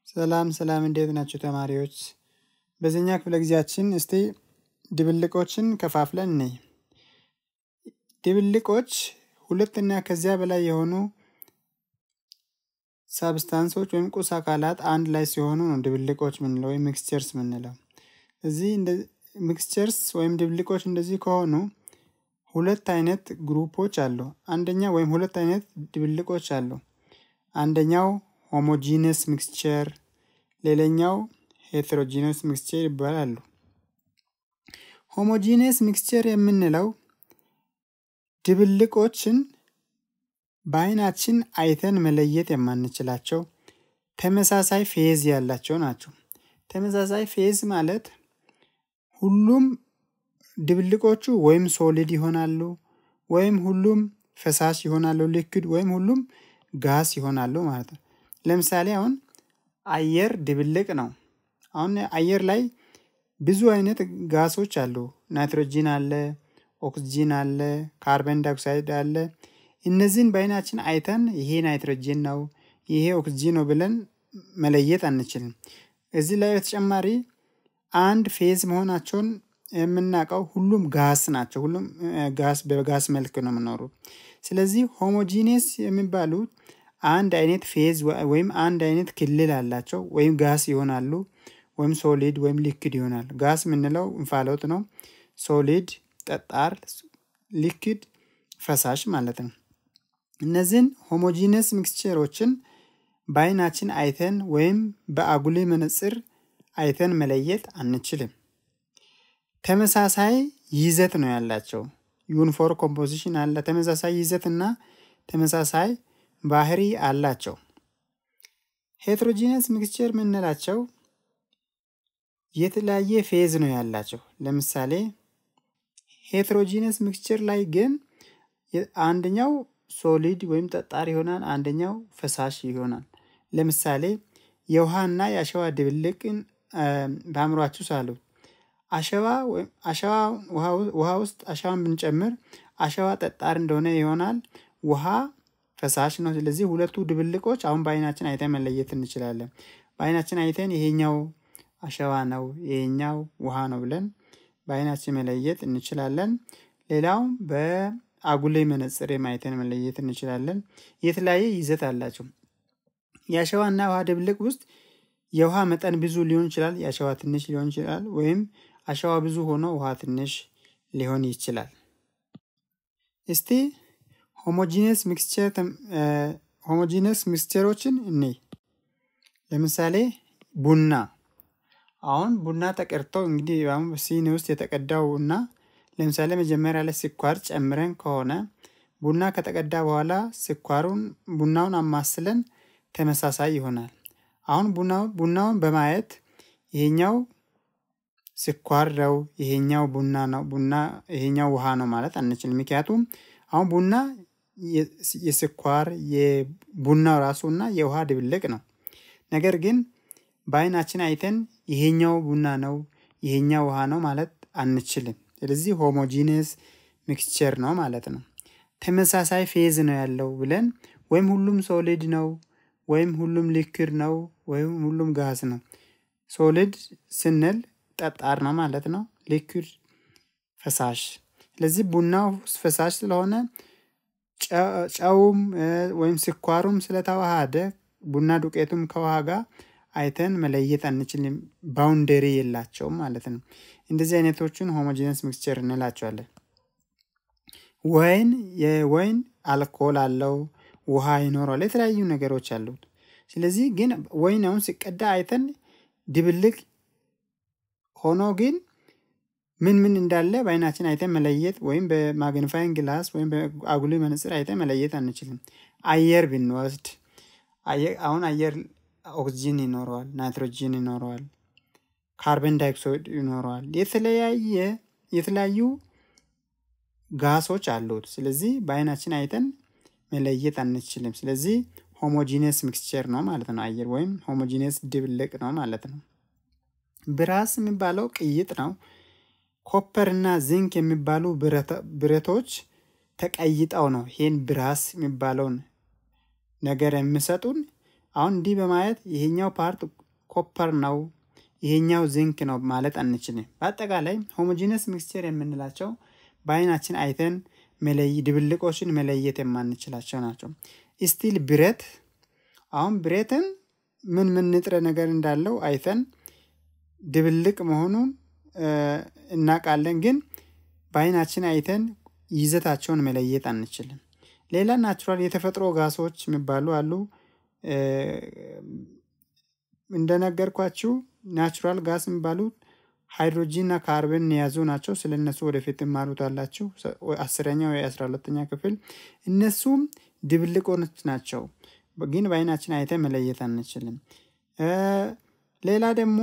ሰላም ሰላም፣ እንዴት ናቸው ተማሪዎች? በዚህኛ ክፍለ ጊዜያችን እስቲ ድብልቆችን ከፋፍለን እንይ። ድብልቆች ሁለትና ከዚያ በላይ የሆኑ ሳብስታንሶች ወይም ቁስ አካላት አንድ ላይ ሲሆኑ ነው ድብልቆች ምንለው ወይም ሚክስቸርስ ምንለው። እዚህ ሚክስቸርስ ወይም ድብልቆች እንደዚህ ከሆኑ ሁለት አይነት ግሩፖች አሉ። አንደኛ ወይም ሁለት አይነት ድብልቆች አሉ። አንደኛው ሆሞጂነስ ሚክስቸር፣ ሌላኛው ሄትሮጂነስ ሚክስቸር ይባላሉ። ሆሞጂነስ ሚክስቸር የምንለው ድብልቆችን በአይናችን አይተን መለየት የማንችላቸው ተመሳሳይ ፌዝ ያላቸው ናቸው። ተመሳሳይ ፌዝ ማለት ሁሉም ድብልቆቹ ወይም ሶሊድ ይሆናሉ ወይም ሁሉም ፈሳሽ ይሆናሉ፣ ሊክዊድ ወይም ሁሉም ጋስ ይሆናሉ ማለት ነው። ለምሳሌ አሁን አየር ድብልቅ ነው። አሁን አየር ላይ ብዙ አይነት ጋሶች አሉ። ናይትሮጂን አለ፣ ኦክስጂን አለ፣ ካርበን ዳይኦክሳይድ አለ። እነዚህን በአይናችን አይተን ይሄ ናይትሮጂን ነው፣ ይሄ ኦክስጂን ነው ብለን መለየት አንችልም። እዚህ ላይ በተጨማሪ አንድ ፌዝ መሆናቸውን የምናውቀው ሁሉም ጋስ ናቸው። ሁሉም ጋስ በጋስ መልክ ነው የምኖሩ። ስለዚህ ሆሞጂኔስ የሚባሉት አንድ አይነት ፌዝ ወይም አንድ አይነት ክልል አላቸው። ወይም ጋስ ይሆናሉ ወይም ሶሊድ ወይም ሊክድ ይሆናል። ጋስ የምንለው እንፋሎት ነው። ሶሊድ ጠጣር፣ ሊክድ ፈሳሽ ማለት ነው። እነዚህን ሆሞጂነስ ሚክስቸሮችን በአይናችን አይተን ወይም በአጉሊ መነጽር አይተን መለየት አንችልም። ተመሳሳይ ይዘት ነው ያላቸው። ዩኒፎር ኮምፖዚሽን አለ። ተመሳሳይ ይዘት እና ተመሳሳይ ባህሪ አላቸው። ሄትሮጂነስ ሚክስቸር የምንላቸው የተለያየ ፌዝ ነው ያላቸው። ለምሳሌ ሄትሮጂነስ ሚክስቸር ላይ ግን አንደኛው ሶሊድ ወይም ጠጣር ይሆናል፣ አንደኛው ፈሳሽ ይሆናል። ለምሳሌ የውሃና የአሸዋ ድብልቅን በአእምሯችሁ ሳሉ አሸዋ አሸዋ ውሃ ውስጥ አሸዋን ብንጨምር አሸዋ ጠጣር እንደሆነ ይሆናል፣ ውሃ ፈሳሽ ነው። ስለዚህ ሁለቱ ድብልቆች አሁን በአይናችን አይተን መለየት እንችላለን። በአይናችን አይተን ይሄኛው አሸዋ ነው፣ ይሄኛው ውሃ ነው ብለን በአይናችን መለየት እንችላለን። ሌላው በአጉሌ መነጽር አይተን መለየት እንችላለን። የተለያየ ይዘት አላቸው። የአሸዋና ውሃ ድብልቅ ውስጥ የውሃ መጠን ብዙ ሊሆን ይችላል፣ የአሸዋ ትንሽ ሊሆን ይችላል፣ ወይም አሸዋ ብዙ ሆኖ ውሃ ትንሽ ሊሆን ይችላል። እስቲ ሆሞጂነስ ሚክስቸር ሆሞጂነስ ሚክስቸሮችን እንይ። ለምሳሌ ቡና አሁን ቡና ተቀድቶ እንግዲህ አሁን ሲኒ ውስጥ የተቀዳው እና ለምሳሌ መጀመሪያ ላይ ስኳር ጨምረን ከሆነ ቡና ከተቀዳ በኋላ ስኳሩን ቡናውን አማስለን ተመሳሳይ ይሆናል። አሁን ቡናውን በማየት ይሄኛው ስኳር ነው፣ ይሄኛው ቡና ነው፣ ቡና ይሄኛው ውሃ ነው ማለት አንችልም። ምክንያቱም አሁን ቡና የስኳር የቡናው ራሱ እና የውሃ ድብልቅ ነው። ነገር ግን በአይናችን አይተን ይሄኛው ቡና ነው፣ ይሄኛው ውሃ ነው ማለት አንችልም። ስለዚህ ሆሞጂነስ ሚክስቸር ነው ማለት ነው። ተመሳሳይ ፌዝ ነው ያለው ብለን ወይም ሁሉም ሶሊድ ነው ወይም ሁሉም ሊክድ ነው ወይም ሁሉም ጋዝ ነው። ሶሊድ ስንል ጠጣር ነው ማለት ነው። ሊክድ ፈሳሽ። ስለዚህ ቡናው ፈሳሽ ስለሆነ ጨውም ወይም ስኳሩም ስለተዋሃደ ቡና ዱቄቱም ከውሃ ጋር አይተን መለየት አንችልም። ባውንደሪ የላቸውም ማለት ነው። እንደዚህ አይነቶቹን ሆሞጂነስ ሚክስቸር እንላቸዋለን። ወይን የወይን አልኮል አለው፣ ውሃ ይኖረዋል፣ የተለያዩ ነገሮች አሉት። ስለዚህ ግን ወይን አሁን ሲቀዳ አይተን ድብልቅ ሆኖ ግን ምን ምን እንዳለ በአይናችን አይተን መለየት ወይም በማግኒፋይንግ ግላስ ወይም በአጉሊ መነጽር አይተን መለየት አንችልም። አየር ብንወስድ አሁን አየር ኦክስጂን ይኖረዋል፣ ናይትሮጂን ይኖረዋል፣ ካርበን ዳይኦክሳይድ ይኖረዋል። የተለያየ የተለያዩ ጋሶች አሉት። ስለዚህ በአይናችን አይተን መለየት አንችልም። ስለዚህ ሆሞጂነስ ሚክስቸር ነው ማለት ነው። አየር ወይም ሆሞጂነስ ድብልቅ ነው ማለት ነው። ብራስ የሚባለው ቅይጥ ነው። ኮፐር እና ዚንክ የሚባሉ ብረቶች ተቀይጠው ነው ይህን ብራስ የሚባለውን ነገር የሚሰጡን አሁን እንዲህ በማየት ይሄኛው ፓርት ኮፐር ነው ይሄኛው ዚንክ ነው ማለት አንችልም። በአጠቃላይ ሆሞጂነስ ሚክስቸር የምንላቸው በአይናችን አይተን መለይ ድብልቆችን መለየት የማንችላቸው ናቸው። ስቲል ብረት አሁን ብረትን ምን ምን ንጥረ ነገር እንዳለው አይተን ድብልቅ መሆኑን እናውቃለን፣ ግን በአይናችን አይተን ይዘታቸውን መለየት አንችልም። ሌላ ናቹራል የተፈጥሮ ጋሶች የሚባሉ አሉ። እንደነገርኳችሁ ናቹራል ጋስ የሚባሉት ሃይድሮጂን እና ካርበን የያዙ ናቸው። ስለ እነሱ ወደፊት ትማሩታላችሁ አስረኛ ወይ አስራ ሁለተኛ ክፍል። እነሱም ድብልቆች ናቸው፣ ግን በአይናችን አይተን መለየት አንችልም። ሌላ ደግሞ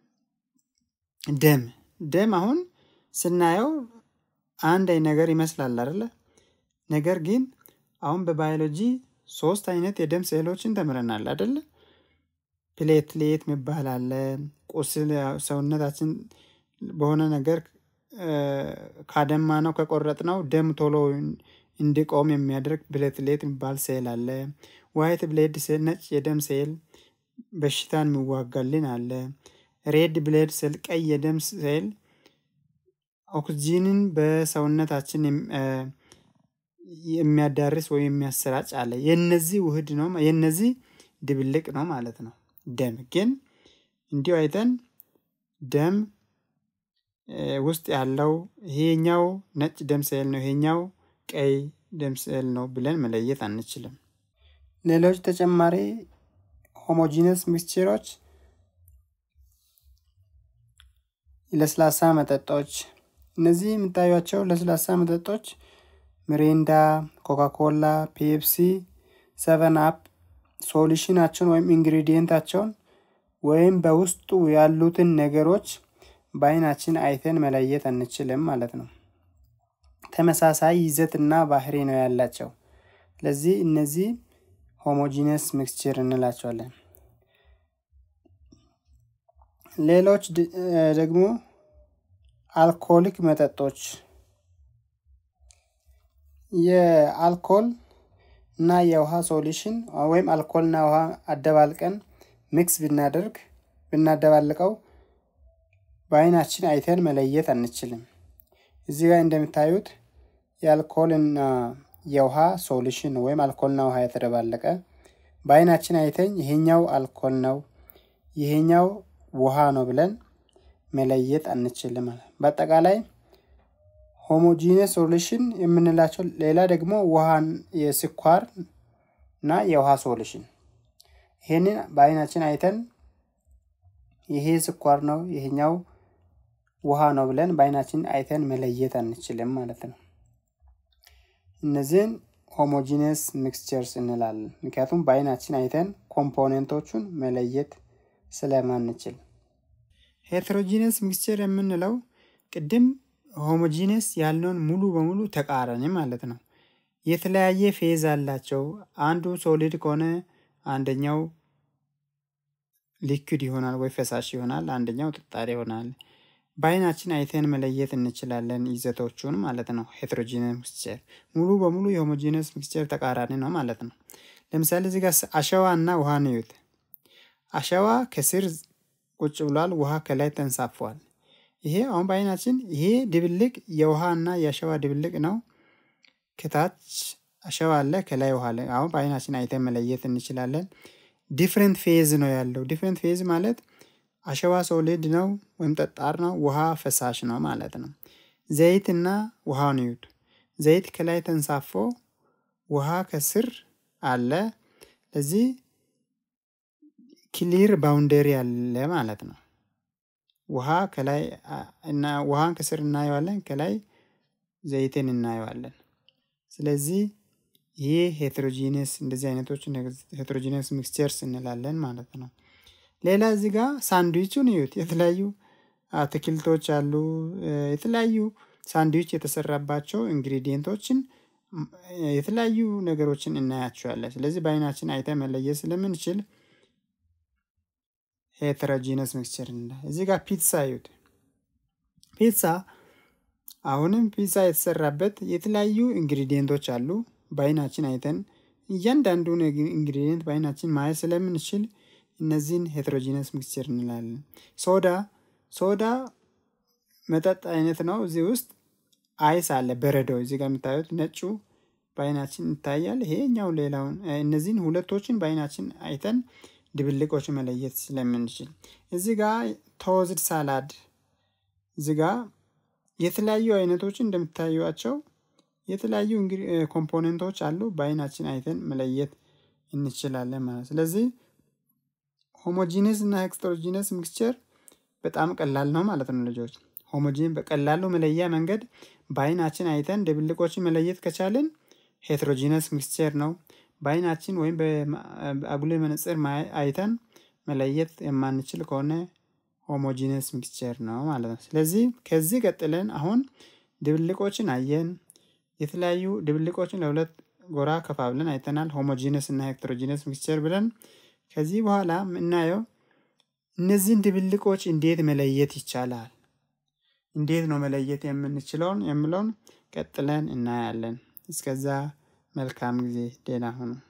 ደም ደም አሁን ስናየው አንድ ነገር ይመስላል አይደለ? ነገር ግን አሁን በባዮሎጂ ሶስት አይነት የደም ሴሎችን ተምረናል አይደለ? ፕሌትሌት የሚባል አለ። ቁስል ሰውነታችን በሆነ ነገር ካደማ ነው ከቆረጥ ነው ደም ቶሎ እንዲቆም የሚያደርግ ፕሌትሌት የሚባል ሴል አለ። ዋይት ብሌድ ሴል ነጭ የደም ሴል በሽታን የሚዋጋልን አለ። ሬድ ብሌድ ሴል ቀይ የደም ሴል ኦክሲጂንን በሰውነታችን የሚያዳርስ ወይም የሚያሰራጭ አለ። የነዚህ ውህድ ነው፣ የነዚህ ድብልቅ ነው ማለት ነው። ደም ግን እንዲሁ አይተን ደም ውስጥ ያለው ይሄኛው ነጭ ደም ሴል ነው፣ ይሄኛው ቀይ ደም ሴል ነው ብለን መለየት አንችልም። ሌሎች ተጨማሪ ሆሞጂነስ ሚክስቸሮች ለስላሳ መጠጦች እነዚህ የምታዩቸው ለስላሳ መጠጦች ሚሪንዳ፣ ኮካኮላ፣ ፔፕሲ፣ ሰቨን አፕ ሶሉሽናቸውን ወይም ኢንግሪዲየንታቸውን ወይም በውስጡ ያሉትን ነገሮች በአይናችን አይተን መለየት አንችልም ማለት ነው። ተመሳሳይ ይዘትና ባህሪ ነው ያላቸው። ስለዚህ እነዚህ ሆሞጂነስ ሚክስቸር እንላቸዋለን። ሌሎች ደግሞ አልኮሊክ መጠጦች የአልኮል እና የውሃ ሶሉሽን ወይም አልኮልና ውሃ አደባልቀን ሚክስ ብናደርግ ብናደባልቀው በአይናችን አይተን መለየት አንችልም። እዚህ ጋር እንደምታዩት የአልኮልና የውሃ ሶሉሽን ወይም አልኮልና ውሃ የተደባለቀ በአይናችን አይተን ይሄኛው አልኮል ነው፣ ይሄኛው ውሃ ነው ብለን መለየት አንችልም። በአጠቃላይ ሆሞጂነስ ሶሉሽን የምንላቸው ሌላ ደግሞ ውሃን የስኳር እና የውሃ ሶሉሽን ይሄንን በአይናችን አይተን ይሄ ስኳር ነው ይሄኛው ውሃ ነው ብለን በአይናችን አይተን መለየት አንችልም ማለት ነው። እነዚህን ሆሞጂነስ ሚክስቸርስ እንላለን። ምክንያቱም በአይናችን አይተን ኮምፖኔንቶቹን መለየት ስለማንችል። ሄትሮጂነስ ሚክስቸር የምንለው ቅድም ሆሞጂነስ ያልነውን ሙሉ በሙሉ ተቃራኒ ማለት ነው። የተለያየ ፌዝ አላቸው። አንዱ ሶሊድ ከሆነ አንደኛው ሊኩድ ይሆናል ወይ ፈሳሽ ይሆናል፣ አንደኛው ጠጣሪ ይሆናል። በአይናችን አይተን መለየት እንችላለን ይዘቶቹን ማለት ነው። ሄትሮጂነስ ሚክስቸር ሙሉ በሙሉ የሆሞጂነስ ሚክስቸር ተቃራኒ ነው ማለት ነው። ለምሳሌ እዚህ ጋር አሸዋ እና ውሃ ንዩት። አሸዋ ከስር ቁጭ ብሏል፣ ውሃ ከላይ ተንሳፏል። ይሄ አሁን በአይናችን ይሄ ድብልቅ የውሃ እና የአሸዋ ድብልቅ ነው። ከታች አሸዋ አለ፣ ከላይ ውሃ አለ። አሁን በአይናችን አይተን መለየት እንችላለን። ዲፍረንት ፌዝ ነው ያለው። ዲፍረንት ፌዝ ማለት አሸዋ ሶሊድ ነው ወይም ጠጣር ነው፣ ውሃ ፈሳሽ ነው ማለት ነው። ዘይት እና ውሃውን እዩት። ዘይት ከላይ ተንሳፎ ውሃ ከስር አለ። ለዚህ ክሊር ባውንደሪ አለ ማለት ነው። ውሃ ከላይ እና ውሃን ከስር እናየዋለን፣ ከላይ ዘይትን እናየዋለን። ስለዚህ ይህ ሄትሮጂነስ እንደዚህ አይነቶች ሄትሮጂነስ ሚክስቸርስ እንላለን ማለት ነው። ሌላ እዚህ ጋር ሳንድዊቹን እዩት። የተለያዩ አትክልቶች አሉ። የተለያዩ ሳንድዊች የተሰራባቸው ኢንግሪዲየንቶችን የተለያዩ ነገሮችን እናያቸዋለን። ስለዚህ በአይናችን አይተን መለየት ስለምንችል ሄተሮጂነስ ሚክስቸር እንላለን። እዚህ ጋር ፒትሳ እዩት። ፒትሳ አሁንም ፒትሳ የተሰራበት የተለያዩ ኢንግሪዲየንቶች አሉ። በአይናችን አይተን እያንዳንዱን ኢንግሪዲየንት በአይናችን ማየት ስለምንችል እነዚህን ሄትሮጂነስ ሚክስቸር እንላለን። ሶዳ ሶዳ መጠጥ አይነት ነው። እዚህ ውስጥ አይስ አለ፣ በረዶ። እዚህ ጋር የምታዩት ነጩ በአይናችን ይታያል። ይሄኛው ሌላውን እነዚህን ሁለቶችን በአይናችን አይተን ድብልቆች መለየት ስለምንችል እዚህ ጋር ተወዝድ ሳላድ እዚህ ጋር የተለያዩ አይነቶችን እንደምታዩቸው የተለያዩ ኮምፖኔንቶች አሉ። በአይናችን አይተን መለየት እንችላለን ማለት ስለዚህ ሆሞጂነስ እና ሄክስትሮጂነስ ሚክስቸር በጣም ቀላል ነው ማለት ነው ልጆች። ሆሞጂን በቀላሉ መለያ መንገድ በአይናችን አይተን ድብልቆችን መለየት ከቻልን ሄትሮጂነስ ሚክስቸር ነው። በአይናችን ወይም በአጉሌ መነጽር አይተን መለየት የማንችል ከሆነ ሆሞጂነስ ሚክስቸር ነው ማለት ነው። ስለዚህ ከዚህ ቀጥለን አሁን ድብልቆችን አየን። የተለያዩ ድብልቆችን ለሁለት ጎራ ከፋብለን አይተናል። ሆሞጂነስ እና ሄክትሮጂነስ ሚክስቸር ብለን ከዚህ በኋላ የምናየው እነዚህን ድብልቆች እንዴት መለየት ይቻላል፣ እንዴት ነው መለየት የምንችለውን የምለውን ቀጥለን እናያለን። እስከዛ መልካም ጊዜ፣ ደህና ሁኑ።